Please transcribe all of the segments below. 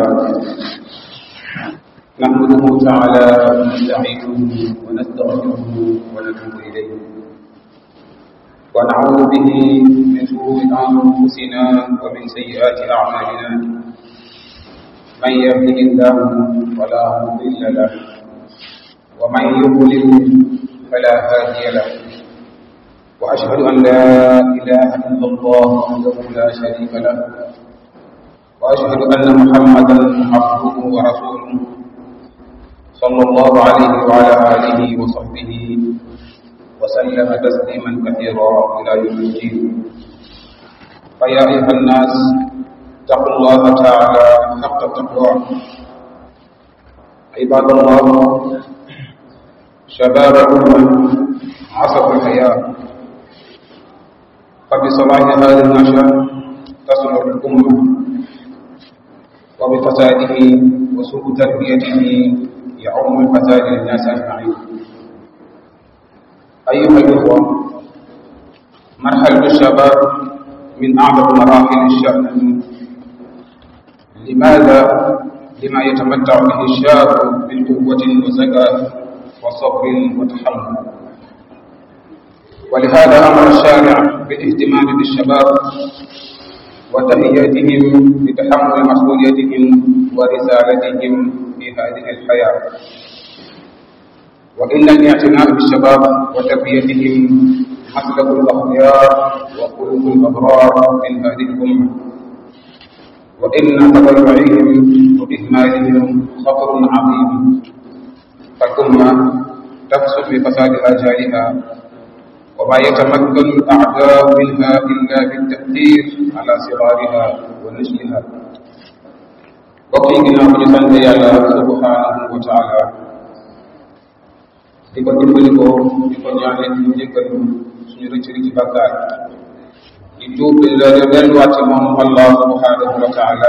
نحمده تعالى ونستعينه ونستغفره ونتوب إليه ونعوذ به من شرور أنفسنا ومن سيئات أعمالنا من يهده الله فلا مضل له ومن يضلل فلا هادي له وأشهد أن لا إله إلا الله وحده لا شريك له وأشهد أن محمدا عبده ورسوله صلى الله عليه وعلى آله وصحبه وسلم تسليما كثيرا إلى يوم الدين فيا أيها الناس اتقوا الله تعالى حق تقواه عباد الله شباب الأمة عصر الحياة فبصلاح هذا النشأ تصلح الأمة وبفساده وسوء تربيته يعم الفساد للناس أجمعين أيها الإخوة مرحلة الشباب من أعظم مراحل الشأن لماذا؟ لما يتمتع به الشاب من قوة وزكاة وصبر وتحمل ولهذا أمر الشارع بالاهتمام بالشباب وتهيئتهم لتحمل مسؤوليتهم ورسالتهم في هذه الحياة وإن الاعتناء بالشباب وتربيتهم مسلك الأخيار وخلق الأبرار من هذه الأمة وإن تضيعهم وإهمالهم خطر عظيم فالأمة تفسد بفساد آجالها وما يتمكن الأعداء منها إلا بالتأثير على صغارها ونشلها وقينا بجسد يالا سبحانه وتعالى di ko dimbali ko di ko ñaanal di jéggal suñu rëcc rëcc bàkkaar di tuub di la delluwaat ci moom allah subhanahu wa taala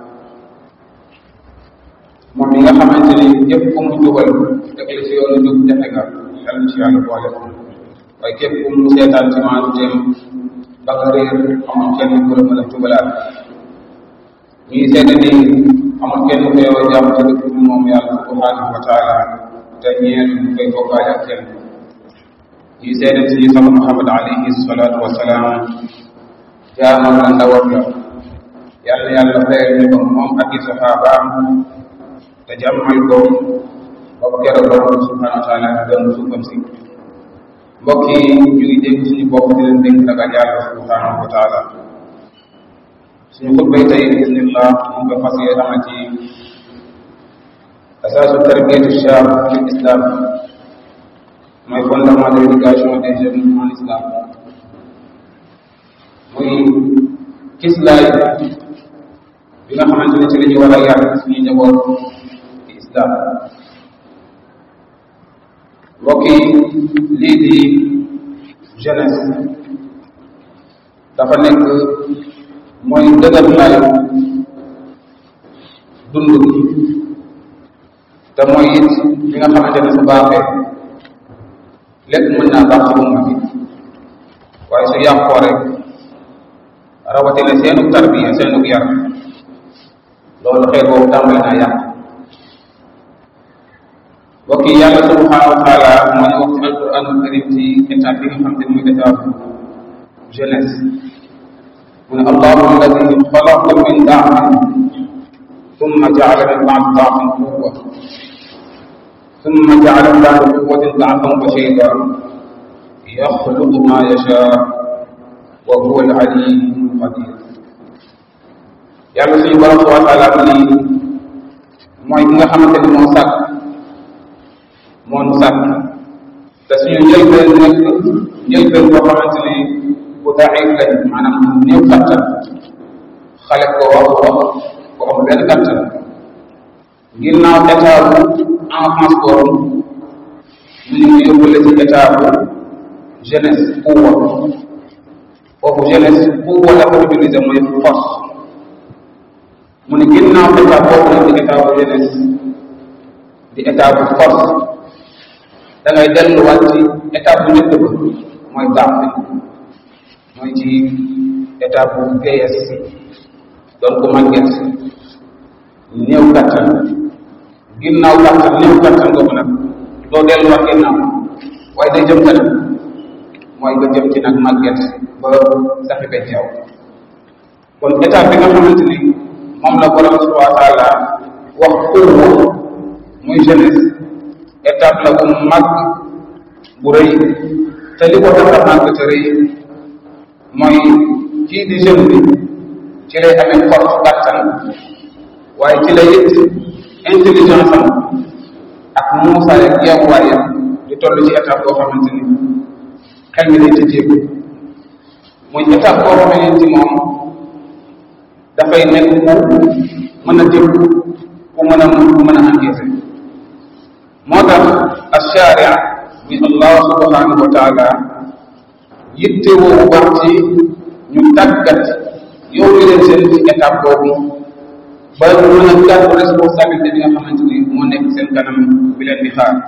moom mi nga xamante ni ñëpp ku mu jubal teg la ci yoonu jub jafe nga yal na ci yàlla boole waaye képp ku mu seetaan ci maanu teem ba nga réer amul kenn ku la mën a jubalaat ñuy seede ni amul kenn ku yow jàmm ci dëkk bi moom yàlla subhanahu wa taala te ñeen ñu koy bokkaale ak kenn ñuy seede suñu sama Muhammad alayhi salaatu wa salaam jaamam la ndawam la yàlla yàlla fayal ñu ko moom ak i saxaabaam te jàmmal ko ba ko keroog borom subhanahu wa taala doon suufam si mbokk yi ñu ngi dégg suñu bopp di leen dénk ragal yàlla subhanahu wa taala suñu xutbay tey bismillah ñu ko fas yee xama ci asaasu tarbiyatu shab fi islam mooy fondement de l'éducation des jeunes en islam muy kislaay bi nga xamante ne ci la ñu war a yar suñu njaboot ci islam mbokk yi lii di jeunesse dafa nekk mooy dëgër laayu dund gi te mooy it li nga xamante ne su baaxee lépp mën naa baax ci umma bi waaye su yàqoo rek rawatina seenu tarbiya seenu yar loolu xeet boobu tàmbali naa yàq mbokk yi yàlla subhanahu wa taala moo ñu wax ci alquranul karim ci état bi nga xam ne muy état jeunesse mu ne allahu alladi xalaqa min da'fin ثم جعل من بعد ضعف قوة ثم جعل من بعد قوة ضعفا وشيبا يخلق ما يشاء وهو العليم القدير yàlla suñu borom subhanahu wa taala ni mooy ki nga xamante ni moo sàkk moo nu sàkk te suñu njëlbeen nekk njëlbeen boo xamante ni bu daif lañ maanaam néew kattan xale ko wax wax ko am benn kattan ginnaaw état bu enfance boobu ñu ngi yóbbale ci état bu jeunesse pouvoir foofu jeunesse pouvoir la ko utiliser mooy force mu ne ginnaaw état boobu nag di état bu jeunesse di état bu force da ngay delluwaat ci état bu njëkk ba mooy baax bi mooy ci état bu vieillesse doon ko màgget néew kattan ginnaaw kattan néew kattan googu nag doo delluwaat ginnaaw waaye day jëm kanam mooy nga jëm ci nag màgget ba saxi be yow kon état bi nga xamante ni moom la borom subhanahu wa taala wax kuuwa muy jeunesse étape la bu mag bu rëy te li ko tax a màgg te rëy mooy kii di jeune bi ci lay amee force kàttan waaye ci lay it intelligence am ak muusaay ak yeewuwaayam di toll ci étape boo xamante ni xel mi day tëjeeku muy étape boo xamante ni moom dafay nekk ku mën a dégg ku mën a ku mën a encaissé moo tax asharia muy allah subhanahu wa taala yitte woo baax ci ñu tàggat yow mi leen seen ci étape boobu ba ñu mën a gàddu responsabilité bi nga xamante ni moo nekk seen kanam bi leen di xaar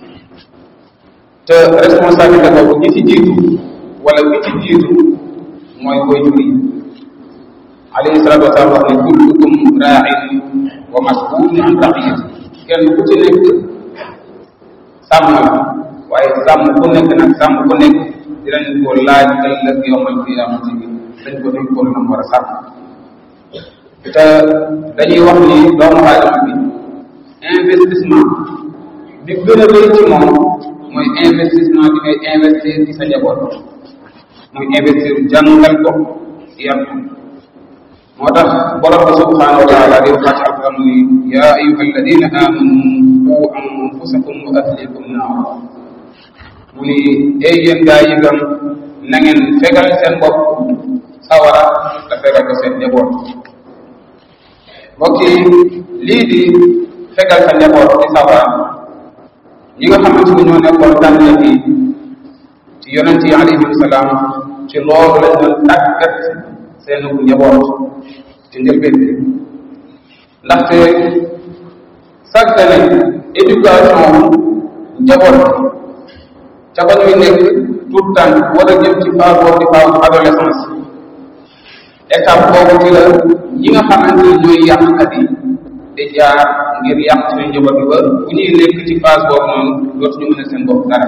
te responsabilité boobu ñi ci jiitu wala ki ci jiitu mooy koy jur yi alayhi salatu wasalaam wax ne kullukum raain wa mas'ulun an raqiyati kenn ku ci nekk sàmm la waaye sàmm ku nekk nag sàmm ku nekk dinañ ko laaj ëllëg yowmal qiyamati bi dañ ko duñ ko nam war a sàmm te dañuy wax ni doomu aadama bi investissement bi gën a rëy ci moom mooy investissement bi ngay investir ci sa njaboot muy investir jàngal ko yar ko moo tax borom bi subhanahu wa taala di wax ci alquran muy ya ayuha alladina amanu qu anfusakum wa ahlikum naara mu ni ay yéen gaa yi gëm na ngeen fegal seen bopp sawara te fegal ko seen njaboot mbokk yi lii di fegal sa njaboot ci sawara ñi nga xamante ni ñoo nekkoon tànn yi ci yonent yi alayhim salaam ci loolu lañ doon tàggat seen njaboot ci njëlbeen bi ndaxte sàggane éducation njaboot ca ba ñuy nekk tout temps war a jëm ci phase boobu di phase adolescence étape boobu ci la ñi nga xamante ni ñooy yàqkat yi di jaar ngir yàq suñu njaboot bi ba bu ñuy nekk ci phase boobu noonu dootuñu mën a seen bopp dara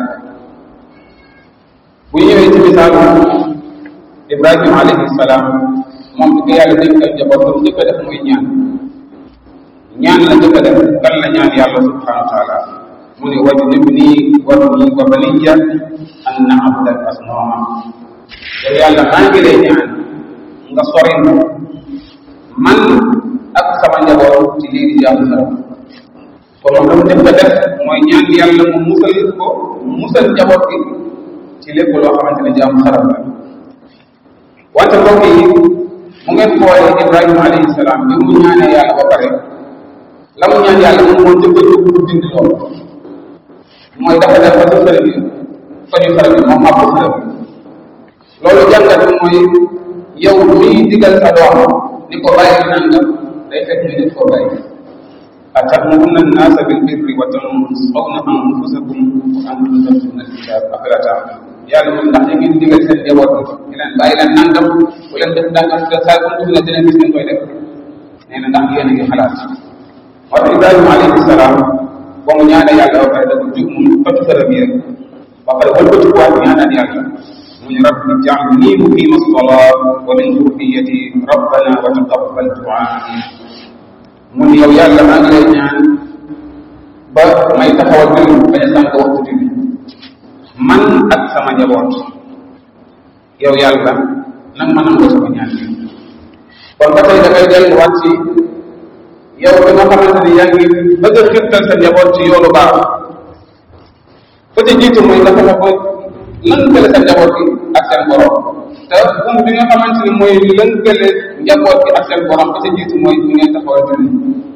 bu ñëwee ci misaalu Ibrahima alayhi salaam moom bi ko yàlla dénkal njaboot ba mu njëkk a def muy ñaan ñaan la njëkk a def kan la ñaan yàlla subhanahu wa taala mu ne wajnubni wabni wa baniya an na'buda al asnama yow yàlla maa ngi lay ñaan nga sori man ak sama njaboot ci lii di jaamu xaram kon moom dafa njëkk a def mooy ñaan yàlla mu musal ko musal njaboot gi ci lépp loo xamante ne jaamu xaram la wante mbokk yi mu ngeen xoolee Ibrahima alayhi salaam bi mu ñaanee yàlla ba pare la mu ñaan yàlla moom moo njëkk a jóg pour dindi loolu mooy dafa def ba ci xërëm yi fa ñu xërëm yi moom màpp xërëm yi loolu jàngat bi mooy yow miy digal sa doom ni ko bàyyi nangam day fekk ñu nit ko bàyyi atamuruna annasa bil birri wa tansawna anfusakum wa antum tatluna alkitab afala ta'qilun yàlla moom ndax ñu ngi digal seen njaboot bi leen bàyyi leen nangam bu leen def nangam te saa bu ñu dina gis ngeen koy def nee na ndax yéen a ngi xalaat moo tax Ibrahima alayhi salaam ba mu ñaane yàlla ba pare dafa jug mu toj xërëm yi rek ba pare wëlbati ko waat ñaanaat yàlla mu ne rabbi ja'alni muqima as-salat wa min dhurriyyati rabbana wa taqabbal du'a mu ne yow yàlla maa ngi lay ñaan ba may taxawal julli bañ a sànq waxtu julli man ak sama njaboot yow yàlla nag ma nangoo sama ñaan bi kon ba tey dafay delluwaat ci yow bi nga xamante ni yaa ngi bëgg a xirtal sa njaboot ci yoonu baax ba ci jiitu mooy nga fexe ba lënkale sa njaboot bi ak seen borom te buum bi nga xamante ni mooy lënkale njaboot bi ak seen borom ba ci jiitu mooy ñu ngeen taxawal julli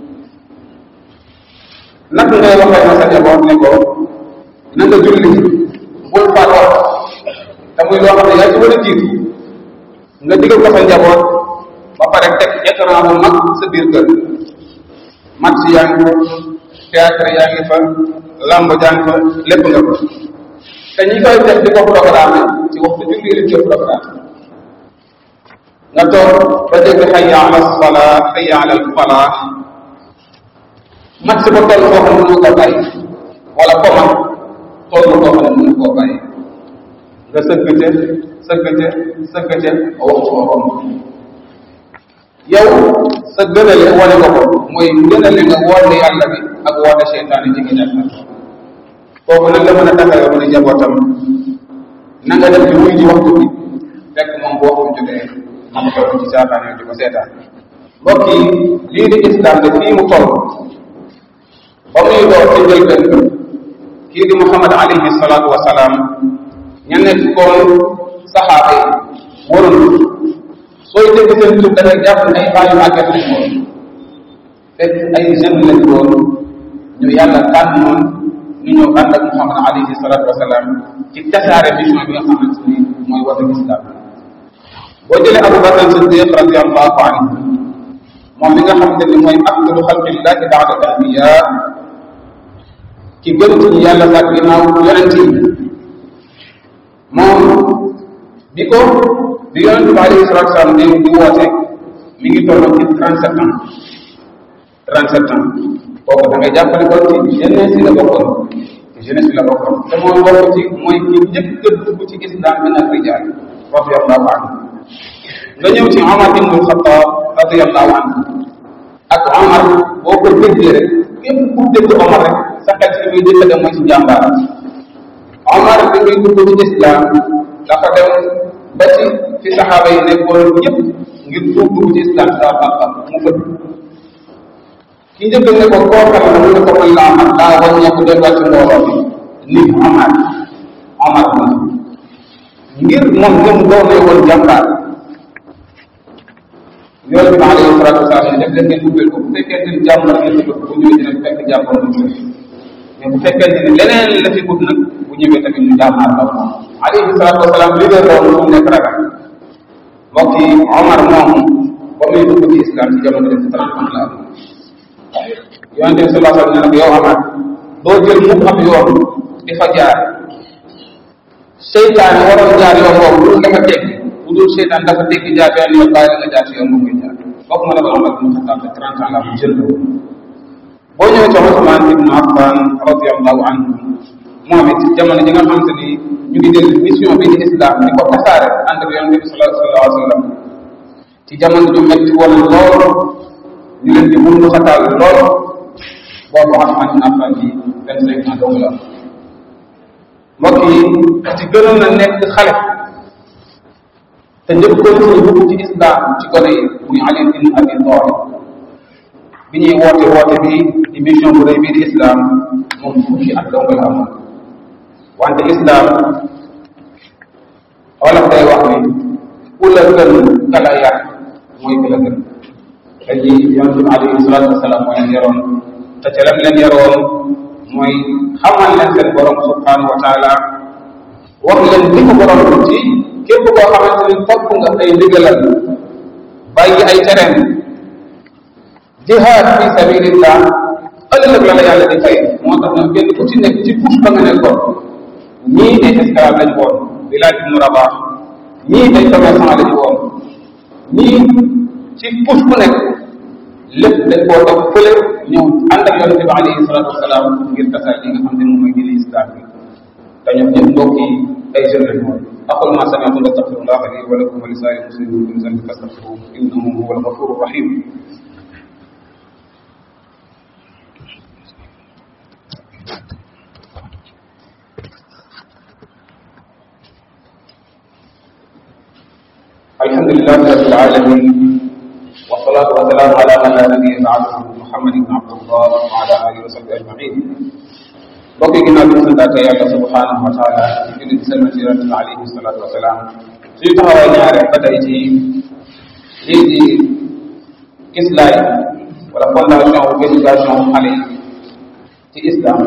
naka ngay waxee na sa njaboot ne ko na nga julli bul fàttoo te muy loo xam ne yaa ci war a jiitu nga digal ko sa njaboot ba pare teg écran bu mag sa biir kër match yaa ngi fa théâtre yaa ngi fa lamb yaa ngi fa lépp nga ko te ñi koy def di ko programme ci waxtu julli lañ koy programme nga toog ba dégg xayya ala salaa xayya ala falaax mat si ba toll foo xam ne mënu ko bàyyi wala koma toll foo xam ne mënu koo bàyyi nga sëgg ca sëgg ca sëgg ca ba waxtu ba romb yow sa gënale wane nga ko mooy gënale nga woote yàlla bi ak woote seytaane ci nga jàppal kooku nag la mën a taxawee mën a njabootam na nga def bi muy ji waxtu bi fekk moom bu waxtu jotee ma ko toll ci saataan yow di ko seetaan mbokk yi lii di islam de fii mu toll ba muy door ci njëlbeen kii di Muhammad alayhi salaatu wa salaam ña nekk koon saxaaba yi waroon sooy dégg seen tur da ngay jàpp ay bàyyi màgget lañ woon fekk ay jeunes lañ woon ñu yàlla tànnoon ñu ñëw ànd ak Muhammad alayhi salaatu wa salaam ci tasaare mission bi nga xamante ni mooy wata islam boo jëlee Abu Bakr Siddiq radiallahu anhu moom mi nga xamante ni mooy afdalu xalqillahi baada anbiya ki gën ci ñu yàlla sax ginnaaw yonent yi moom bi ko bi yonent bi alayhi salatu salaam di di woote mi ngi tolloon ci 37 ans 37 ans kooku da ngay jàppale ko ci jeunesse yi la bokkoon ci jeunesse yi la bokkoon te mooy bokk ci mooy ki njëkk a dugg ci islam min al rijal radiallahu anhu nga ñëw ci Omar ibn Khattab radiallahu anhu ak Omar boo ko déggee rek képp ku dégg Omar rek sa xel ci muy jëkk a dem mooy ci jàmbaar Omar bi muy dugg ci islam dafa dem ba ci fi saxaaba yi nekkoon ñëpp ngir tuub dugg ci islam daa xam-xam mu fëdd ki njëkk ne ko koo xam ne mu ne ko mën laa am daa wàññeeku delluwaat ci mbooloo bi ni Omar Omar la ngir moom ñoom doonee woon jàmbaar yonent bi alayhi salaatu wasalaam ne def leen ngeen ubbeel ko bu fekkee ne jàmbar ngeen ci bu ñëwee dina fekk jàmbar mu ñëw mais bu fekkee ne leneen la fi ut nag bu ñëwee tamit ñu jàmbaar la moom alayhi salaatu wasalaam li nga doon mu nekk ragal mbokk yi Omar moom ba muy dugg ci islam ci jamono def trente ans la am yonent bi sallallahu alayhi wa sallam ne nag yow Omar doo jël mu am yoon di fa jaar seytaane waroon jaar yoon boobu lu dafa teg bu dul seytaan dafa tekki jaar yoon yoon bàyyi la nga jaar si yoon moom koy jaar kooku ma ne ko Omar ibn Khattab te 30 ans la mu jël la woon boo ñëwee ci Ousmane ibn Affan radiallahu anhu moom it jamono ji nga xamante ni ñu ngi jël mission bi di islam di ko tasaare ànd ak yonente bi sallallahu alayhi wa sallam ci jamono ju metti woon lool ñu leen di bundu xataal lool boobu Ousmane ibn Affan bi 25 ans dong la mbokk yi ci gënoon na nekk xale te njëkkoon ci dugg ci islam ci gone yi muy Ali ibn Abi Talib bi ñuy woote woote bi di mission bu rëy bii di islam moom fukki at dong la amoon wante islam wolof day wax ni ku la gën ka la yar mooy ku la gën dañuy yonent bi alayhi salaatu wasalaam mooy leen yaroon te ca lam leen yaroon mooy xamal leen seen borom subhanahu wa taala wax leen li ko borom ci képp koo xamante ni topp nga ay ndigalal bàyyi ay tereem jihaad fi sabilillah ëllëg la la yàlla di fay moo tax na kenn ku ci nekk ci puus ba nga nekkoon ñii ay esclave lañ woon Bilaal ibnu Rabaax ñii ay commerçant lañ woon ñii ci puus bu nekk lépp dañ koo teg fële ñëw ànd ak yonente bi alayhi salatu wasalaam ngir tasaay li nga xam ne moom mooy diine islam bi te ñoom ñëpp mbokk yi ay jeunes lañ woon أقول ما سمعتم واستغفر الله لي ولكم ولسائر المسلمين من ذنب فاستغفروه إنه هو الغفور الرحيم الحمد لله رب العالمين والصلاة والسلام على من لا نبي بعده محمد بن عبد الله وعلى آله وصحبه أجمعين mbokk yi ginnaaw bi ñu santaate yàlla subhanahu wa taala ci julli di selma ci yonente bi alayhi salatu wasalaam suñu taxawaay ñaare ba tey ci lii di islaay wala fondation wu éducation xale yi ci islam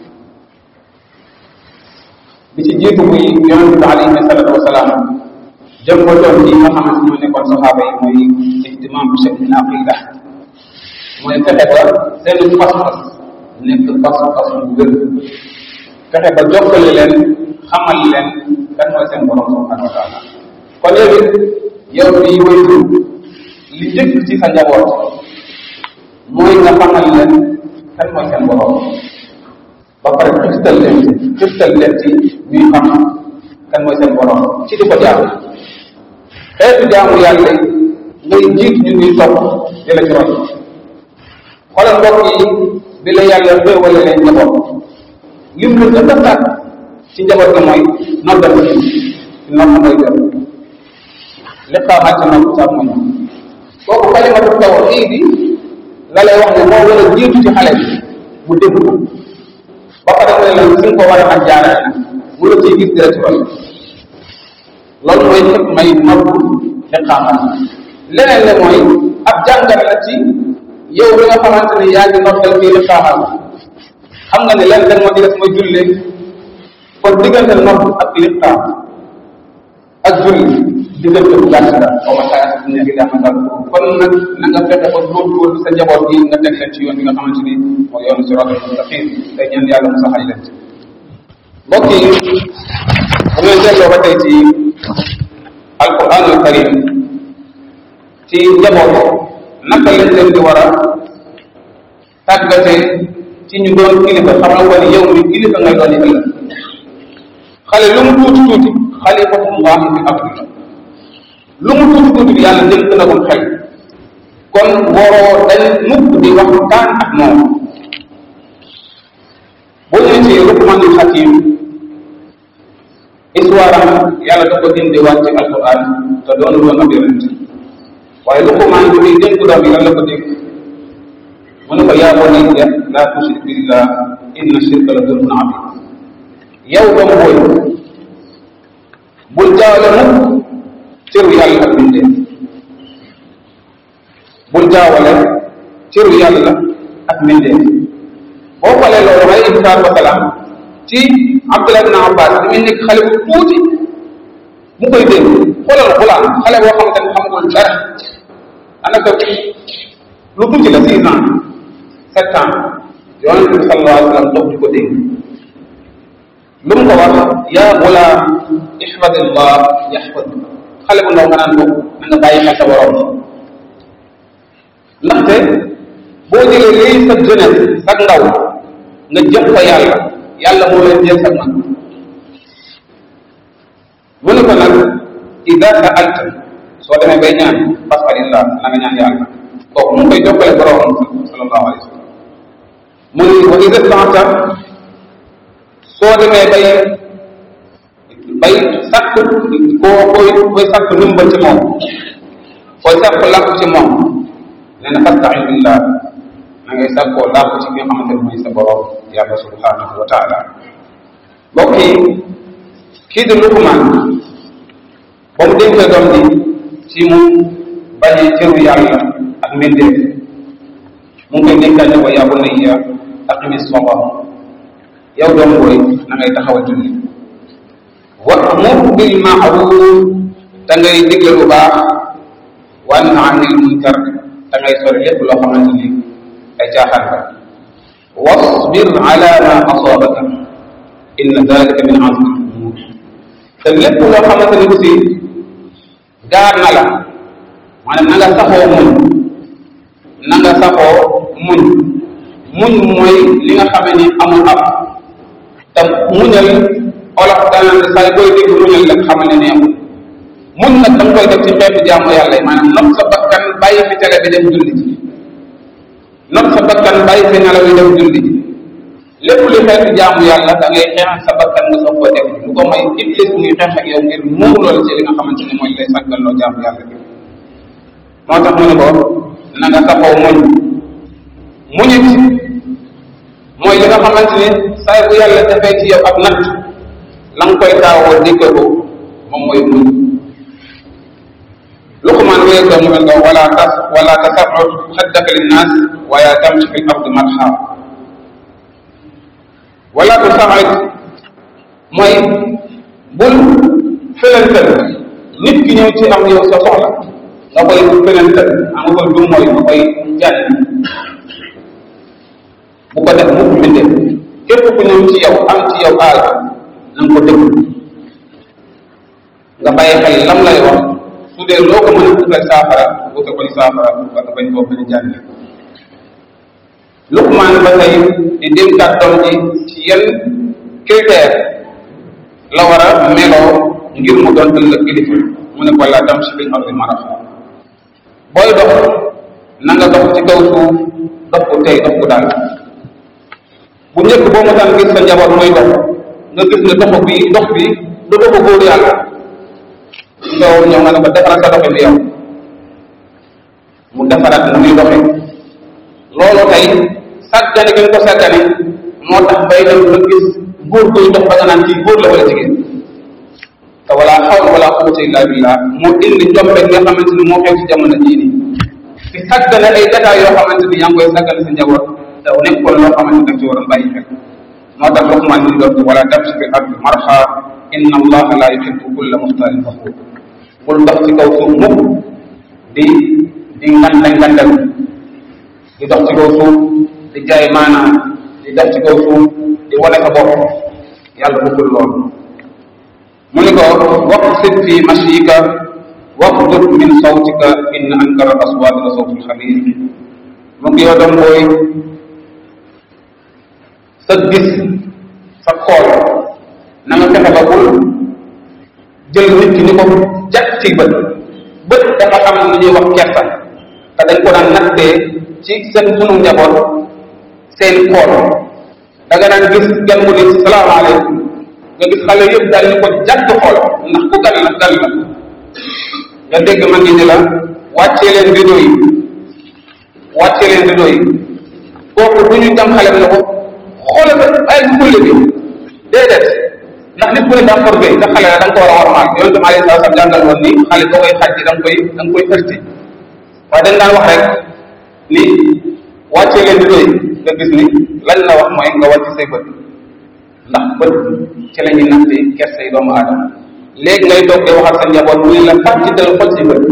bi ci jiitu muy yonente bi alayhi salatu wasalaam jëm ko doon yi nga xamante ñoo nekkoon saxaaba yi mooy ihtimam bi shakl aqida mooy fexe ba seen pas-pas nekk pas-pas bu wér fexe ba jokkale leen xamal leen kan mooy seen borom subhanahu wa taala kon léegi yow bii waytu li njëkk ci sa njaboot mooy nga xamal leen kan mooy seen borom ba pare xirtal leen ci xirtal leen ci ñuy xam kan mooy seen borom ci di ko jaamu xeetu jaamu yàlla ngay jiit ñu ngi topp di la ci roy xoolal mbokk yi bi la yàlla xéewale leen njaboot lim lu gën a sàkk ci njaboot gi mooy noddal ci nopp mooy gën li xaamaat ci nopp sax mooy kooku kalimatu tawxiid yi la lay wax ne moo war a jiitu ci xale bi mu dégg ko ba pare mu ne la fi nga ko war a ak jaarale nag mu la ciy gis dina ci roy loolu mooy xëpp may nopp li xaamaat leneen le mooy ab jàngat la ci yow bi nga xamante ne yaa ngi noppal kii li xaaxal xam nga ne lenn rek moo ci des mooy jullee kon diggante nopp ak li xaam ak julli diggante bu gàtt la xaw ma saa ne gi daa dal kon nag na nga fexe ba góorgóorlu sa njaboot gi nga teg leen ci yoon bi nga xamante ni mooy yoonu siraatal mustaqim tey ñaan yàlla mu saxal leen ci mbokk yi bu ngeen delloo ba tey ci alquranul karim ci njaboot naka lañ leen di war a tàggate ci ñu doon kilifa xamal ko ni yow mi kilifa ngay doon ëllëg xale lu mu tuuti tuuti xalifatullahi fi ardi la lu mu tuuti tuuti yàlla dénk na ko xel kon waroo dañ mukk di waxtaan ak moom boo ñëwee ci Luqmanul Hakim histoire am yàlla da ko dindiwaat ci alquran te doon woon ab yonent waaye Luqmaan bi muy dénk doom yi lan la ko dénk mu ne ko yaa bunayya laa tushrik billah inna shirka la zulmun azim yow doom booy bul jaawale mukk cëru yàlla ak bindee bul jaawale cëru yàlla ak bindee boo xoolee loolu may ibsaar wa salaam ci Abdullah ibn Abbas li muy nekk xale bu tuuti mu koy dégg xoolal xulaan xale boo xamante ne xamagul dara anaka lu tuuti la six ans sept ans yonent bi sallallahu alayhi wa sallam dox di ko dégg lu mu ko wax yaa gulaam ihfadillah yahfad xale bu ndaw nga naan ko na nga bàyyi xel sa borom ndaxte boo jëlee lii sa jeunesse sa ndaw nga jëf ko yàlla yàlla moo leen jël sa mag mu ne ko nag ida saalta soo demee bay ñaan fasalillah na nga ñaan yàlla kooku mu ngi koy jokkale boromam sallallahu alayhi wa sallam mu ne wa ida stanta soo demee bay bay sàkk koo koy koy sàkk ndimbal ci moom koy sàkk làkk ci moom nee na fastain billah na ngay sàkkoo làkk ci ki nga xamante ne mooy sa borom yàlla subhanahu wa taala mbokk yi kii di Luqmaan ba mu dénkee doom ji ci mu bañee cëru yàlla ak mbindeef mu ngi koy dénkaat ne ko yaa bunayya aqimi salaa yow doom booy na ngay taxawal julli wa'mur bil ma'ruf da ngay digle lu baax wa nahy anil munkar da ngay sori lépp loo xamante ni ay caaxaan la wasbir ala ma asabaka inna dalika min azmi al-umur te lépp loo xamante ni aussi gaar na la maanaam na nga saxoo muñ na nga saxoo muñ muñ mooy li nga xame ni amul ab te muñal olof danaan say booy dégg muñal rek xamal ne neexul muñ nag da nga koy def ci xeetu jaamu yàlla yi maanaam nopp sa bakkan bàyyi fi tele bi dem julli ji nopp sa bakkan bàyyi fi nelaw yi dem julli ji lépp lu xeetu jaamu yàlla da ngay xeex sa bakkan nga soog ko def lu ko may iblis muy xeex ak yow ngir muur loolu ci li nga xamante ne mooy lay sàgganloo jaamu yàlla bi moo tax mu ne ko na nga saxoo muñ muñit mooy li nga xamante ne saay bu yàlla defee ci yow ak natt la nga koy taawoo dégg ko moom mooy muñ Luqmaan wéy ko mu mel nga wala tas wala tasarruf xaddaka linnaas waaye tamshi fi l ardi marha wala tu saxit mooy bul felental nit ki ñëw ci am yow sa soxla nga koy felental am nga koy du mooy nga koy jànn bu ko def mukk mbindee képp ku ñëw ci yow am ci yow aal na nga ko déglu nga bàyyi xel lam lay wax su dee loo ko mën a utal saafara wutal ko ni saafara nga bañ koo bañ a jànne Luqmaan ba tey di dénkaat doom ji ci yenn critère la war a meloo ngir mu doon ëllëg kilifa mu ne ko laa tamshi fil ardi maraha booy dox na nga dox ci kaw suuf dox ko tey dox ko daal bu njëkk boo mu daan gis sa njaboot muy dox nga gis ne dox bi dox bi du doxu góor yàlla nga ñëw nga ne ko defaraat sa doxin yow mu defaraat mu muy doxee loolu tey sàggane gi nga ko sàggane moo tax bay dem ba gis góor koy dox ba nga naan kii góor la wala jigéen te wala xawla wala quwwata illa billah moo indi njombe nga xamante ni moo xew ci jamono jii nii ci sàggane ay détails yoo xamante ni yaa ngi koy sàggane sa njaboot te nekkoon loo xamante ni da nga ci waroon bàyyi xel moo tax Luqmaan ñu doon wala tamshi fil ardi marha inna allaha la yuhibbu kulla muxtaalin faxuur bul dox ci kaw suuf mukk di di nganda ngandal di dox ci kaw suuf di jaay maanaam di dox ci kaw suuf di wane sa bopp yàlla bëggul loolu mu ni ko waqsid fi mashika waqdud min sawtika inna ankara aswaati la sawtul xabiir mu ngi yow doom booy sa gis sa xool na nga fexe ba bul jël nit ki ni ko jàpp ci bët bët dafa am lu ñuy wax kersa te dañ ko daan nattee ci seen sunu njaboot seen xool da nga daan gis gan mu ni salaamaaleykum nga gis xale yëpp daal ni ko jàpp xool ndax ku gan la gan la nga dégg ma ngi ni la wàccee leen rideau yi wàccee leen rideau yi kooku du ñu jam xale bi ne ko xoolal ba ay kulle bi déedéet ndax nit ku ne daa forgé te xale la da nga ko war a warmaal yonente bi alayhi salaam jàngal woon ni xale boo koy xaj da nga koy da nga koy ërti waaye dañ daan wax rek ni wàccee leen rideau yi nga gis ni lañ la wax mooy nga wàcc say bët ndax bët ci la ñuy natte kersay doomu aadama léegi ngay toog di wax ak sa njaboot mu ne la fàcc dal xol si bët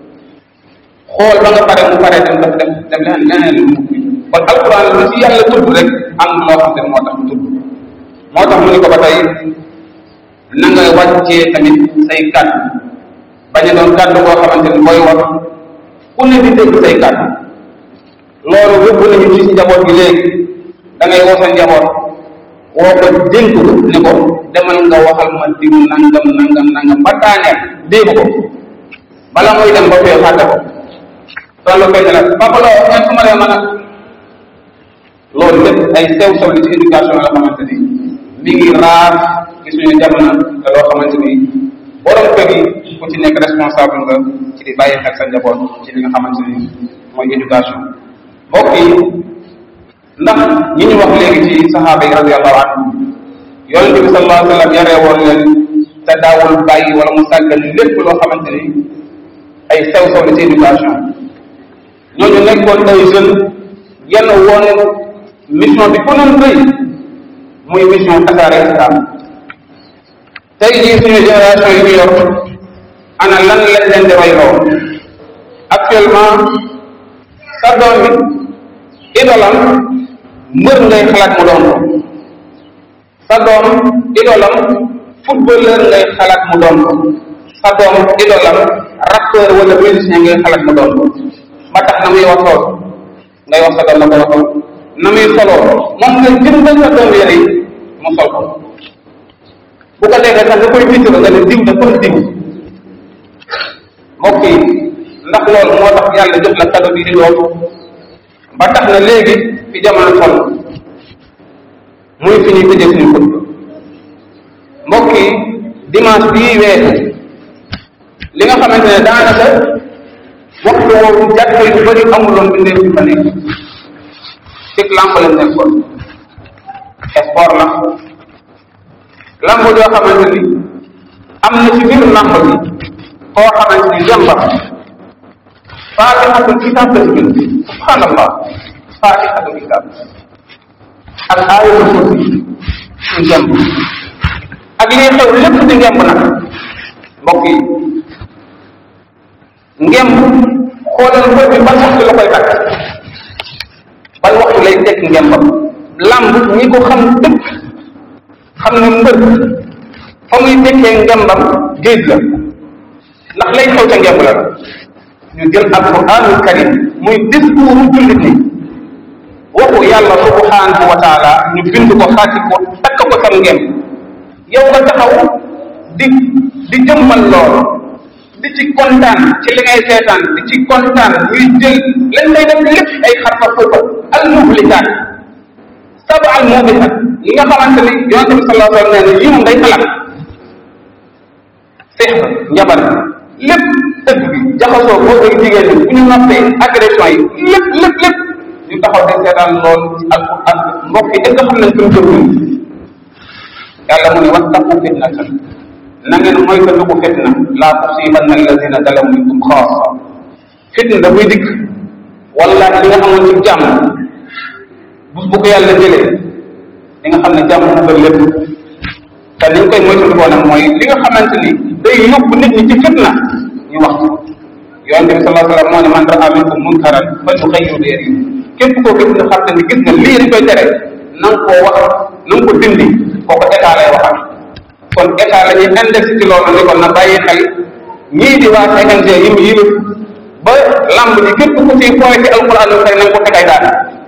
xool ba nga pare mu pare dem def def dem leneen leneen lu mu kon alquran lu ci yàlla tudd rek am loo xam ne moo tax mu tudd moo tax mu ni ko ba tey na nga wàccee tamit say kàddu bañ a doon kàddu boo xamante ni booy wax ku ne di dégg say kàddu loolu yóbbu nañu ci njaboot gi léegi da ngay woo sa njaboot woo ko dénk ko ni ko demal nga waxal ma diw nangam nangam nangam ba daaneel dégg ko bala muy dem ba fee fàtte ko toll koy ne la papa loo ngeen su ma dee mën a loolu lépp ay sew sew li ci éducation la xamante ni mi ngi raar ci suñu jamono te loo xamante ni borom kër yi ku ci nekk responsable nga ci di bàyyi xel sa njaboot ci li nga xamante ni mooy éducation mbokk yi ndax ñi ñu wax léegi ci saxaaba yi radiallahu anhum yonente bi sallallahu alayhi wa sallam yaree woon leen te daawul bàyyi wala mu sàggal lépp loo xamante ni ay sew sew la ci éducation ñooñu nekkoon ay jeunes yenn woon mission bi ko noon rëy muy mission tasaare islam tey jii suñu génération yi ñu yor ana lan lañ leen di royloo actuellement sa doom bi idolam mbër ngay xalaat mu doon ko sa doom idolam footballeur ngay xalaat mu doon ko sa doom idolam rappeur wala musicien ngay xalaat mu doon ko ba tax na muy waxoo ngay wax sa doom na ko waxoo na muy soloo moom nga jëndal sa doom yére yi mu sol ko bu ko defee sax nga koy tiitaro nga ne diw da kon diw mbokk yi ndax loolu moo tax yàlla jox la kado bi di loolu ba tax na léegi fi jamono toll muy fi ñuy tëjee suñu xutba mbokk yi dimanche bii weesu li nga xamante ne daanaka waxtu woowu jàkka yu bëri amuloon bindee fi fa nekk cig lamb lañ nekkoon sport la lamb joo xamante ni am na ci biir lamb bi koo xamante ni jàmbar faatixatul kitab la ci bind subhanallah faatixatul kitab ak aayatul kursi ci ngemb ak lii xew lépp di ngemb nag mbokk yi ngemb xoolal mbër bi ban waxtu la koy takk ban waxtu lay tekk ngembam lamb ñi ko xam dëkk xam ne mbër fa muy tekkee ngembam géej la ndax lay xew ca ngemb la ñu jël alquranul karim muy discours jullit ni waxu yàlla subhanahu wa taala ñu bind ko xaati ko takk ko sam ngem yow nga taxaw di di jëmmal loolu di ci kontaan ci li ngay seetaan di ci kontaan ñuy jël lañ lay def lépp ay xarfa fuufa al muhlikaat saba al mubikat yi nga xamante ni yonente bi sallallahu alayhi wa sallam nee na yii moom day xalaat seex njabar lépp dëgg bi jaxasoo góor ak jigéen ñi bu ñu noppee agression yi lépp lépp lépp ñu taxaw di seetaan lool ci alquran mbokk yi est-ce que xam nañ fi mu jëm ñun yàlla mu ne wattaqu fitnatan na ngeen moytandiku fitna laa tusibanna alladina zalamu minkum xaasa fitna da buy dikk wallahi li nga xamoon ci jàmm bus bu ko yàlla jëlee li nga xam ne jàmm mu gën lépp te ni ñu koy moytandikoo nag mooy li nga xamante ni day yóbbu nit ñi ci fitna ñu wax yonente bi sallallahu alayhi wa sallam moo ne man raa minkum munkaran fal yuxayyiru bi yadihi képp koo gis nga xam ne ni gis nga lii dañ koy tere na nga koo wax na nga ko dindi kooku état lay waxal kon état la ñuy index ci loolu ni kon na bàyyi xel ñii di waa CNG yi mu yilif ba lamb ji képp ku ci fooy ci alquran lu tey na nga ko teg ay daan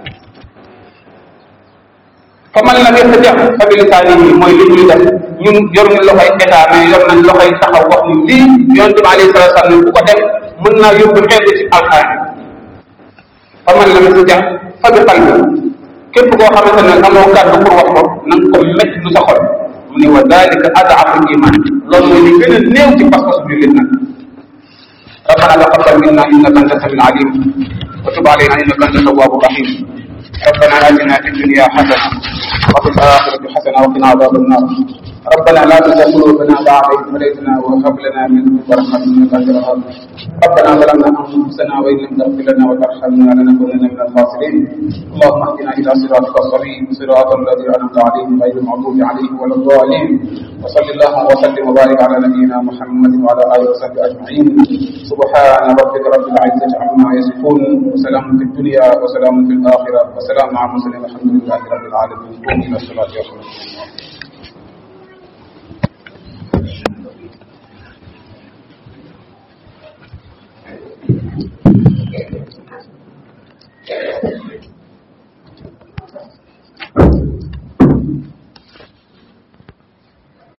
fa man lam yastati' fa bi lisaanihi mooy li ñuy def ñun yoruñu loxoy état mais yor nañ loxoy taxaw wax ni lii yonente bi alayhi salatu wasallam ku ko def mën naa yóbbu xeetu ci alxaani fa man lam yastati' fa bi qalbi képp koo xamante ne amoo kàddu pour wax ko na nga ko métti lu sa xol mu ne wa dalika ad'afu iman loolu mooy li gën a néew ci pas-pas bi lit nag ربنا تقبل منا انك انت السميع العليم وتب علينا انك انت التواب الرحيم ربنا اتنا في الدنيا حسنه وفي الاخره حسنه وقنا عذاب النار ربنا لا تزغ قلوبنا بعد إذ هديتنا وهب لنا من لدنك رحمة إنك أنت الوهاب ربنا ظلمنا أنفسنا وإن لم تغفر لنا وترحمنا لنكونن من الخاسرين اللهم اهدنا إلى صراطك السليم صراط الذين أنعمت عليهم غير المغضوب عليهم ولا الضالين وصل اللهم وسلم وبارك على نبينا محمد وعلى آله وصحبه أجمعين سبحان ربك رب العزة عما يصفون وسلام في الدنيا وسلام في الآخرة وسلام على المرسلين الحمد لله رب العالمين قوموا إلى الصلاة يا Thank you.